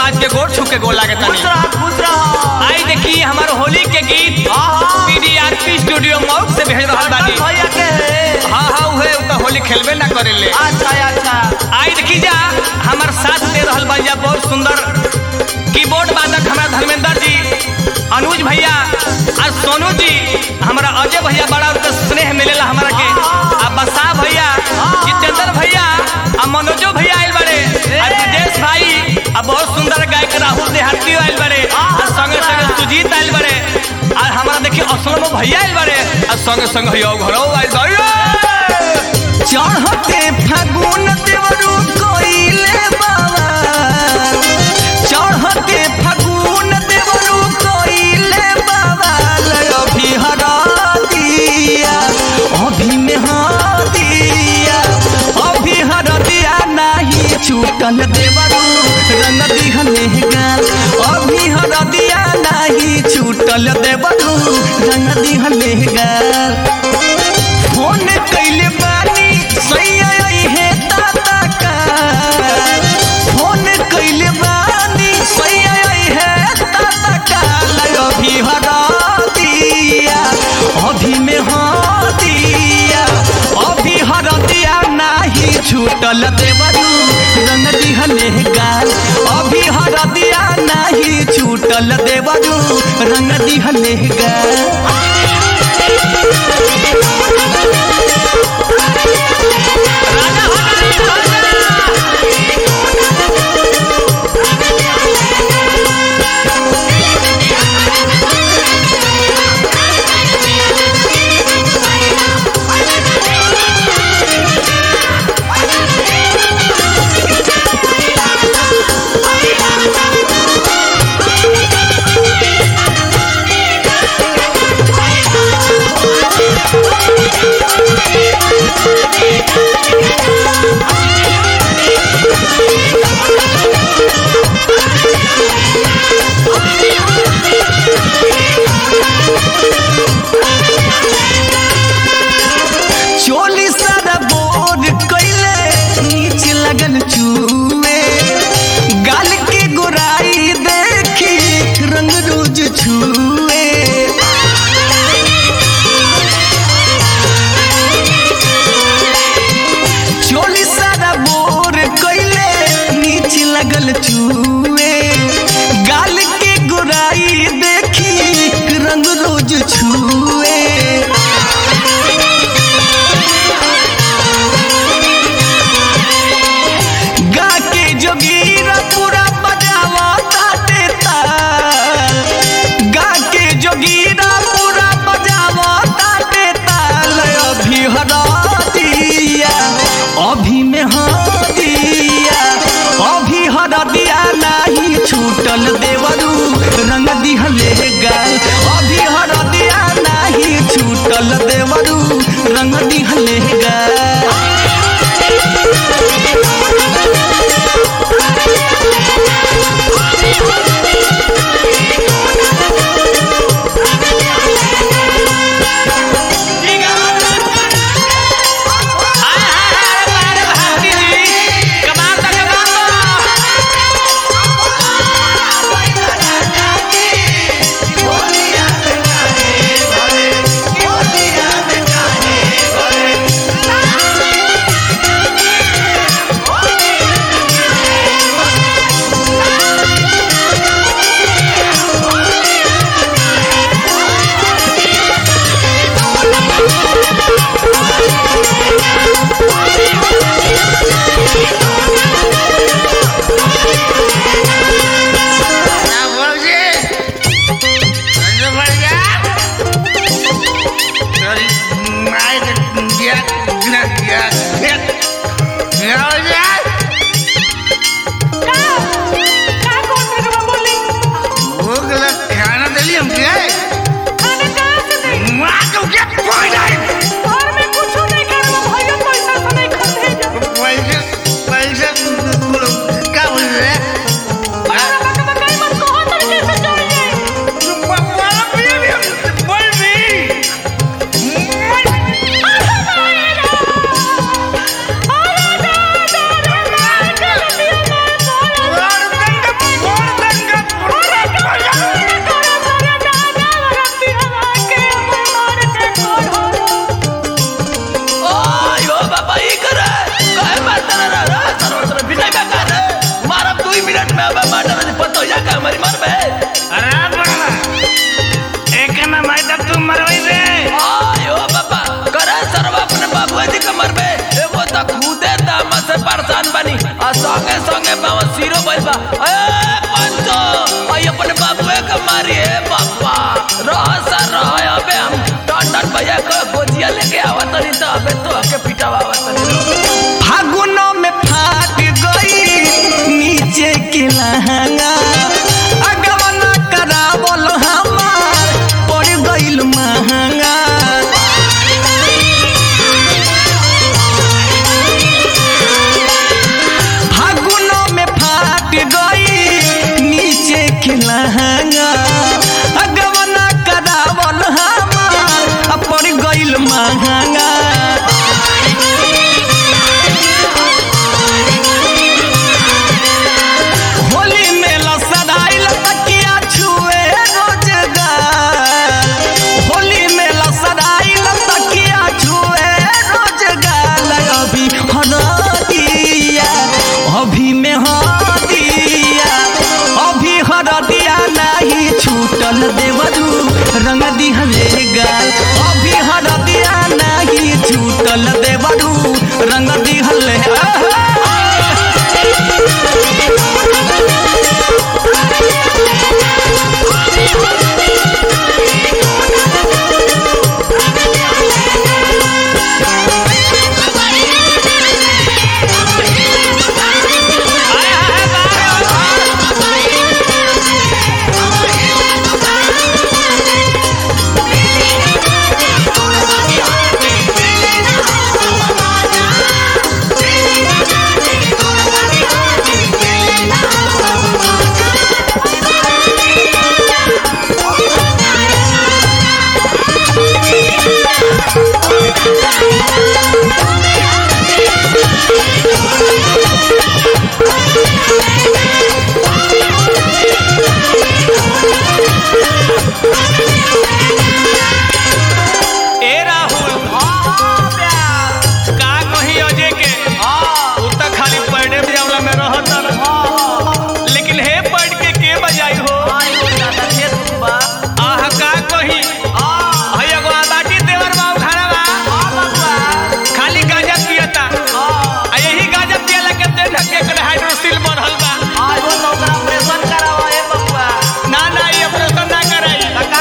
समाज के गोड़ छू के गोला के खुश तनी रह खुश रह आई देखी हमार होली के गीत आहा। पीडीआरपी स्टूडियो मौक से भेज रहल बानी भैया के है हाँ हाँ उहे उ त होली खेलबे ना करेले अच्छा अच्छा आई देखी जा हमार साथ दे रहल बा जा बहुत सुंदर कीबोर्ड वादक हमारा धर्मेंद्र जी अनुज भैया और सोनू जी हमारा अजय भैया बड़ा उनका स्नेह मिलेला हमारा के आ बसा भैया जितेंद्र भैया आ मनोजो भैया आयल बड़े आ विदेश भाई आ बहुत सुंदर गायक राहुल देहाती आयल बड़े आ संगे संगे सुजीत आयल बड़े आ हमारा देखिए असलम भैया आयल बड़े आ संगे संगे भैया घरो आयल बड़े चढ़ते फागुन देवरू कोइले बाबा चढ़ते फागुन देवरू कोइले बाबा अभी हरा दिया अभी में हाँ दिया अभी हरा दिया नहीं छूटल देवरू रंग दिहले गाल अभी हरा दिया नहीं छूटल देवरू रंग दिहले गाल फोन कैले बानी सैया है ताता का फोन कैले बानी सैया है ताता का अभी हरा दिया अभी में हाँ दिया अभी हरा दिया नाही छूटल देवरू रंग दिहले गाल अभी हरा दिया नाही छूटल देवरू रंग दिहले गाल चोली सारा बोर कैले नीच लगन चूए गाल के गोराई देखी रंग रोज छुए चोली सारा बोर कैले नीच लगल चूए गाल के गोराई देखी रंग रोज छुए गा के जोगीरा पूरा बजावा ताते ताल गा के जोगीरा पूरा बजावा ताते ताल अभी हरा दिया अभी में हाँ दिया अभी हरा दिया नहीं छूटल देवरू रंग दिहले गाल अभी हरा दिया नहीं छूटल देवरू रंग दिहले गाल खाना दिली हम क्या खाना कहाँ से दे माँ को क्या कोई नहीं घर में कुछ नहीं करना भैया पैसा तो नहीं खा भेजा पैसे पैसे क्या बोल रहे हैं बड़ा बका बकाई मत कहो तरीके से चल जाए वाला पिए भी बोल भी अरे दादा में अब माटर ने पतो या का हमारी मर बे अरे बड़ा एक ना माई तक तू मरवाई दे आयो बाबा करे सर्व अपने बाबू जी के मर बे एगो त खुदे दाम से परेशान बनी आ संगे संगे बाबा सिरो भइल बा ए पंचो आई अपने बाबू के मारी है बाबा रह सर रह अबे हम टन टन भैया को गोजिया लेके आवत नहीं तो अबे तो के पिटावा आवत नहीं फागुनो में फाट गई नीचे के लहंगा अगवना करावल हमार पड़ गइल महंगा फागुनो में फाट गई नीचे के लहंगा अगवना करावल हमार पड़ गइल महंगा होली में लसदाइल तकिया छुए रोजगार होली में लसदाइल तकिया छुए रोजगार अभी हरदिया अभी में हरदिया अभी हरदिया नहीं छूटल देवरू रंग दिहले गाल अभी हरदिया नहीं छूटल देवरू रंग दिहले ए राहुल का कही अजय के उ त खाली पढ़े जावला में रहत न। लेकिन हे पढ़ के के बजाई हो आह का कही है एगो आबाटी देवर बाबू घरवा खाली गांजा पियता आ यही गांजा पियला के देन के कर हाइड्रोसिल बढ़ल बा ना ना ये ऑपरेशन ना कराई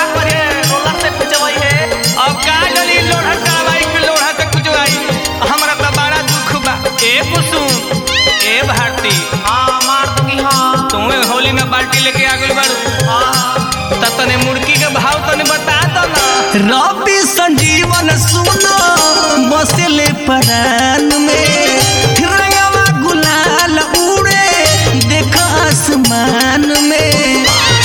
अब का जली लोढ़ा करवाई के लोढ़ा से कुछ आई हमरा त बड़ा दुख बा ए कुसुम ए भारती तुम्हें होली में बाल्टी लेके आ गई बारू त तने मुर्गी के भाव तने बता दो ना रवि संजीवन सुनो बसले परान में रंगवा गुलाल उड़े देख आसमान में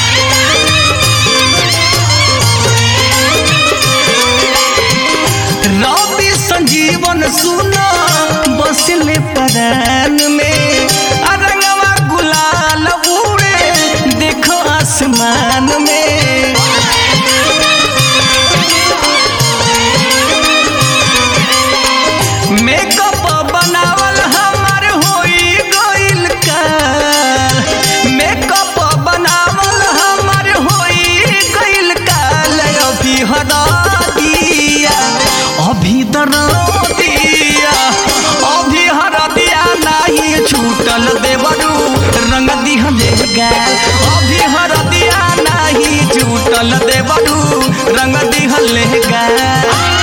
रवि संजीवन सुनो बसले परान में अरंगवा गुलाल उड़े देखो आसमान में मेकअप बनावल हमार होई गइल का मेकअप बनावल हमार होई गइल का अभी हदा दिया अभी दरा दिया अभी हरा दिया नहीं छूटल देवरू रंग दिहले गाल अभी हरा दिया नहीं छूटल देवरू रंग दिहले गाल